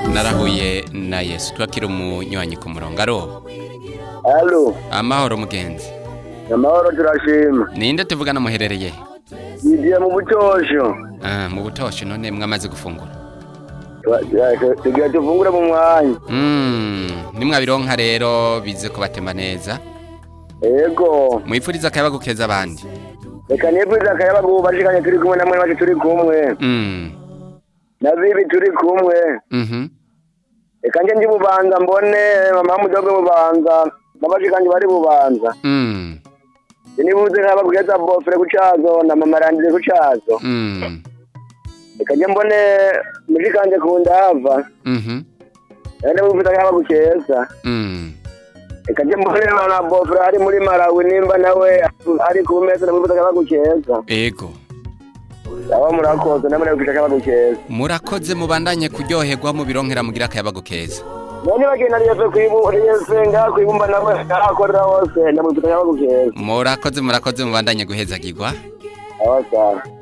narahuye na yesu twakira umunywanyi ku murongo aro Alo, amahoro mugenzi amahoro turashima. ninde tuvugana muherereye Yigiye mu butosho. Ah, mu butosho none mwamaze gufungura Tugiye tufungure mu mwanya. Mm, nimwabironka rero bize kubatema neza Ego. mwipfuriza akayabagu keza abandi Reka nipfuza akayaba bashikanye turi kumwe namwe bacu turi kumwe. Mm, Na bibi turi kumwe. mhm, Reka nje ndi bubanza mbone mama mudogo bubanza. Nabashikanye bari bubanza. mm, Nibuze nkaba kugeza bofre kucazo na mama randire kucazo. mm, Reka nje mbone mushikanje kundava. mhm, Ende bufita akayaba gukeza. mm. Reka nje mbone na bofre ari muri Malawi nimba nawe ari ku meza na bufita akayaba gukeza. ego Aba murakoze namwe bufita akayaba gukeza. murakoze mubandanye kuryoherwa mubironkera mugira akayabagu keza none bagenda riyeze kwibu riyeze nga kwibumba nawe akorera hose namwe bufita akayaba gukeza. murakoze murakoze mubandanye guhezagirwa Awa sawa.